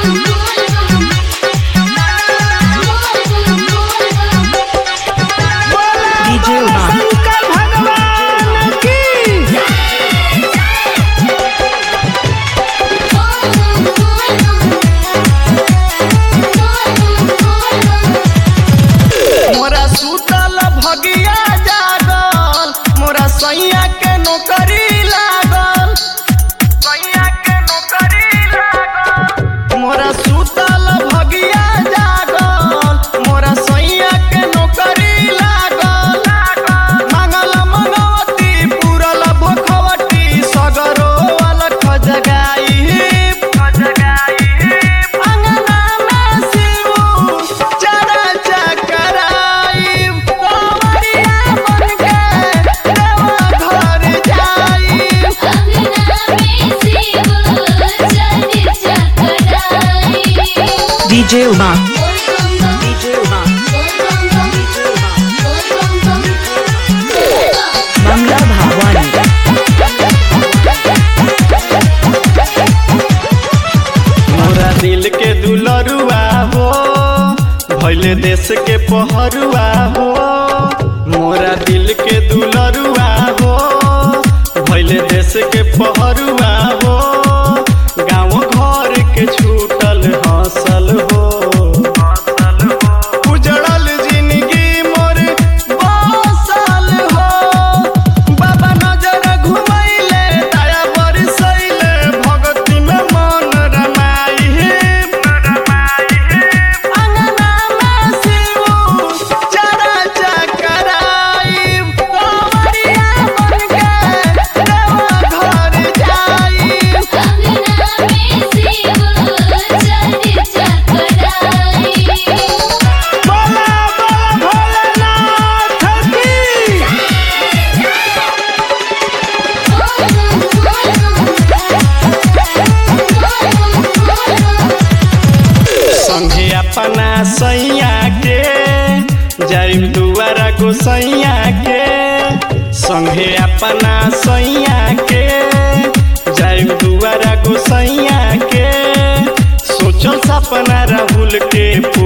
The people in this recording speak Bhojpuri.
डीजे उमा शंकर भगवान की मोरा सुतल भगिया जागल मोरा सैया के नौकरी लागल सैया के नौकरी लागल मोरा सुतल भगिया जागल मोरा सैया के नौकरी लागल मंगल मंगवती पूरल भखवटी सगरो अलख जगाई अंगना में शिव चरा चकराई कंवरिया बनके देवा घर जाई डीजे उमा डीजे उमा मंगला भावानी मोरा दिल के दुलरुआ हो भैले देश के पहरुआ हो मोरा दिल के दुलरुआ हो भैले देश के पहरुआ हो गाँव घर के छूटल हसल हो उजड़ल जिंदगी मोर बसल हो बाबा नजर घुमैले दया बरसैले भगती में मन रमाई अंगना में शिव चरा चकराई कंवरिया बनके देवा घर जाई बोला बोला भोलेनाथ की संगे अपना सैया के जाइब दुआरा गोसैया के संगे अपना सैया के जाइब दुआरा गोसैया के सोचल सपना राहुल के